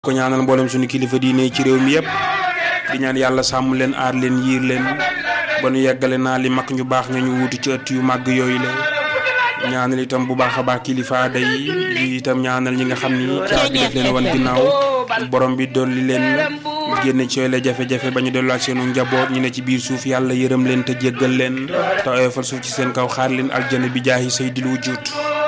ko ñaanal mboolem suñu kilifa diine ci réew mi yëpp di ñaan yàlla sàmm leen aar leen yiir leen ba nu yeggale naa li mag ñu baax nga ñu wuutu ci ëtt yu màgg yooyu la ñaanal itam bu baax a baax kilifa aada yi di itam ñaanal ñi nga xam ni caabi def leen wan ginnaaw borom bi dolli leen génne ci yooyu la jafe-jafe ba ñu delluwaat seenu njaboot ñu ne ci biir suuf yàlla yërëm leen te jéggal leen te oyofal suuf ci seen kaw xaar leen aljana bi jaahi sayyidil wujud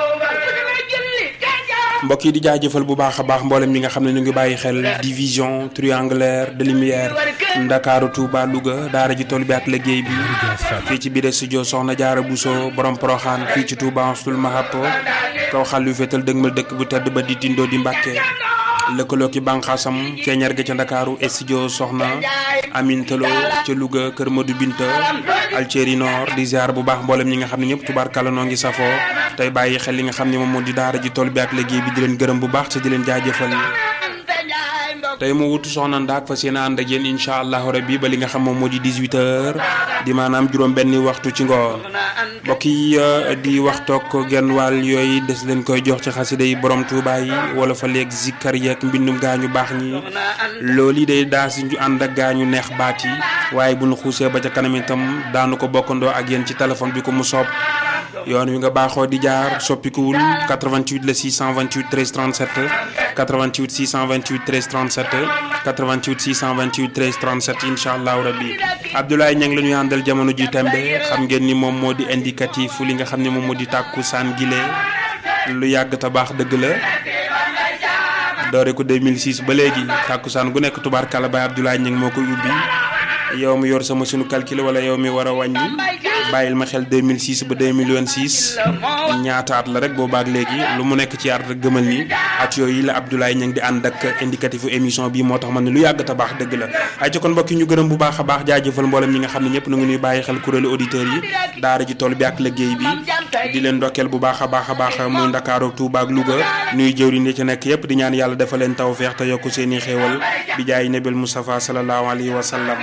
mbokk yi di jaajëfal bu baax a baax mboolem ñi nga xam ne ñu ngi bàyyi xel division triangulaire de lumière Ndakaaru Touba Louga daara ji toll bi ak liggéey bi fii ci biir studio Soxna Jaara Bousso borom Poroxaan fii ci Touba Ansul Mahab kaw xal yu féetal dëgmal dëkk bu tedd ba di tindoo di Mbàkke lëkkaloo ki bànqaasam ceeñar ga ca Ndakaaru studio Soxna Amin Talo ca Louga Kër Madou Binta Alceri Nord di ziar bu baax mboolem ñi nga xam ne ñëpp tubaarkàlla noo ngi safoo tey bàyyi xel li nga xam ne moom moo di daara ji toll bi ak liggéey bi di leen gërëm bu baax te di leen jaajëfal tey mu wutu soxna Ndaak fas yéene ànd ak yéen incha allahu rabbi ba li nga xam moom moo di 18h di maanaam juróom-benni waxtu ci ngoon mbokk yi di waxtoog genn wàll yooyu des leen koy jox ci xasida yi borom Tuubaa yi wala fa léeg zikkar yeeg mbindum gaañu baax ñi loolu yi day daa si ñu ànd ak gaañu neex baat yi waaye bu ñu xuusee ba ca kanam itam daanu ko bokkandoo ak yéen ci téléphone bi ko mu soob. yoon wi nga baaxoo di jaar soppikuwul 88 la 628 13 37 88 628 13 37 88 628 13 37 incha allahu rabbi Abdoulaye Niang la ñuy àndal jamono ji tembe xam ngeen ni moom moo di indicatif li nga xam ne moom moo di tàkku saan gile lu yàgg te baax dëgg la doore ko 2006 ba léegi tàkku saan gu nekk tubaarkàlla bay Abdoulaye Niang moo koy ubbi yow mi yor sama sunu calcul wala yow mi war a wàññi bàyyil ma xel 2006 ba 2026 ñaata at la rek boobaak léegi lu mu nekk ci at rek gëmal ni at yooyu la Abdoulaye Niang di ànd ak indicatifu émission bi moo tax man ne lu yàgg te baax dëgg la ay ci kon mbokk yi ñu gërëm bu baax a baax jaajëfal mboolem ñi nga xam ne ñëpp nu ngi ñuy bàyyi xel kuréelu auditeurs yi daara ji toll bi ak liggéey bi di leen ndokkeel bu baax a baax a baax muy Ndakaaru Touba ak Louga nuy jëwriñ ci nekk yëpp di ñaan yàlla dafa leen tawfeex te yokku seeni xéewal bi jaay nabil Mustafa sallallahu alayhi wa sallam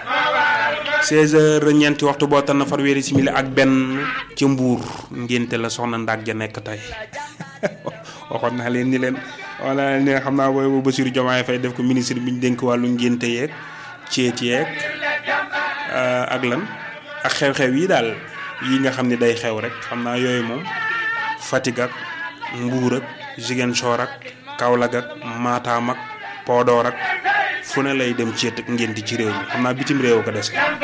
16 heures ñeenti waxtu boo tan na farweeri simili ak benn ca mbuur ngénte la soxna ndaag ja nekk tey waxoon naa leen ni leen wala ne xam naa booy bu Bassirou Diomaye Faye def ko ministre bi ñu dénk wàllu ngénte yeeg ceet yeeg ak lan ak xew-xew yi daal yi nga xam ne day xew rek xam naa yooyu moom Fatick ak Mbuur ak Ziguinchor ak Kaolack ak Matam ak Podor ak fu ne lay dem ceet ak ngénte ci réew mi xam naa bitim réew ko dese